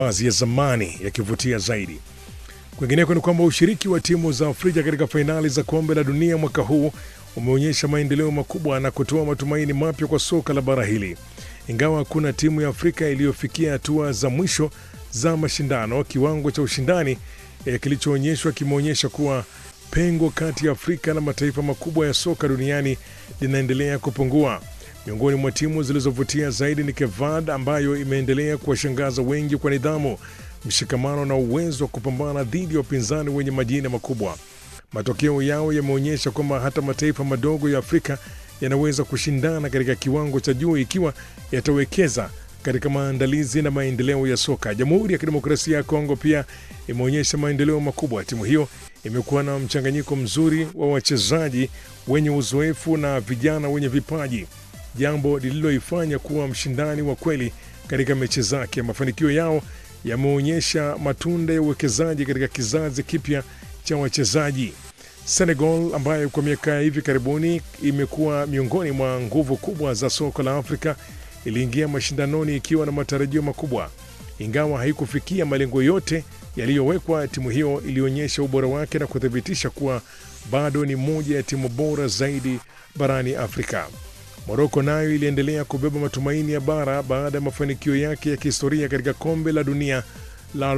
baadhi ya zamani yakivutia zaidi. Kwingineko ni kwamba ushiriki wa timu za Afrika katika fainali za kombe la dunia mwaka huu umeonyesha maendeleo makubwa na kutoa matumaini mapya kwa soka la bara hili. Ingawa hakuna timu ya Afrika iliyofikia hatua za mwisho za mashindano, kiwango cha ushindani eh, kilichoonyeshwa kimeonyesha kuwa pengo kati ya Afrika na mataifa makubwa ya soka duniani linaendelea kupungua. Miongoni mwa timu zilizovutia zaidi ni Kevad ambayo imeendelea kuwashangaza wengi kwa nidhamu, mshikamano na uwezo wa kupambana dhidi ya wapinzani wenye majina makubwa. Matokeo yao yameonyesha kwamba hata mataifa madogo ya Afrika yanaweza kushindana katika kiwango cha juu ikiwa yatawekeza katika maandalizi na maendeleo ya soka. Jamhuri ya Kidemokrasia ya Kongo pia imeonyesha maendeleo makubwa. Timu hiyo imekuwa na mchanganyiko mzuri wa wachezaji wenye uzoefu na vijana wenye vipaji, jambo lililoifanya kuwa mshindani wa kweli katika mechi zake. Mafanikio yao yameonyesha matunda ya uwekezaji katika kizazi kipya cha wachezaji. Senegal ambayo kwa miaka ya hivi karibuni imekuwa miongoni mwa nguvu kubwa za soka la Afrika iliingia mashindanoni ikiwa na matarajio makubwa. Ingawa haikufikia malengo yote yaliyowekwa, timu hiyo ilionyesha ubora wake na kuthibitisha kuwa bado ni moja ya timu bora zaidi barani Afrika. Moroko nayo iliendelea kubeba matumaini ya bara baada ya mafanikio yake ya kihistoria katika kombe la dunia la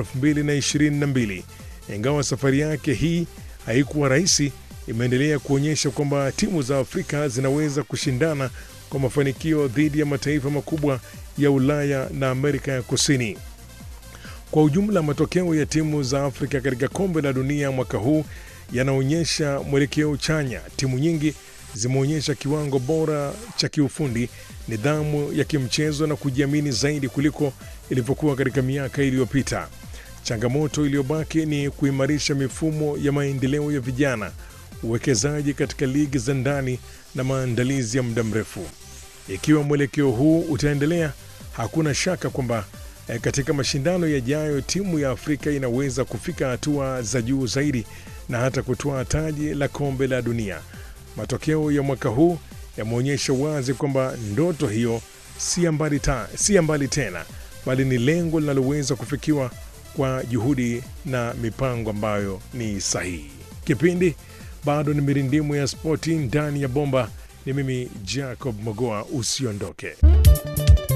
2022. Ingawa safari yake hii haikuwa rahisi, imeendelea kuonyesha kwamba timu za Afrika zinaweza kushindana kwa mafanikio dhidi ya mataifa makubwa ya Ulaya na Amerika ya Kusini. Kwa ujumla, matokeo ya timu za Afrika katika kombe la dunia mwaka huu yanaonyesha mwelekeo chanya. Timu nyingi zimeonyesha kiwango bora cha kiufundi, nidhamu ya kimchezo na kujiamini zaidi kuliko ilivyokuwa katika miaka iliyopita. Changamoto iliyobaki ni kuimarisha mifumo ya maendeleo ya vijana, uwekezaji katika ligi za ndani na maandalizi ya muda mrefu. Ikiwa mwelekeo huu utaendelea, hakuna shaka kwamba eh, katika mashindano yajayo timu ya Afrika inaweza kufika hatua za juu zaidi na hata kutoa taji la kombe la dunia. Matokeo ya mwaka huu yameonyesha wazi kwamba ndoto hiyo si ya mbali ta- si ya mbali tena, bali ni lengo linaloweza kufikiwa kwa juhudi na mipango ambayo ni sahihi. Kipindi bado ni mirindimu ya spoti ndani ya bomba. Ni mimi Jacob Mogoa, usiondoke.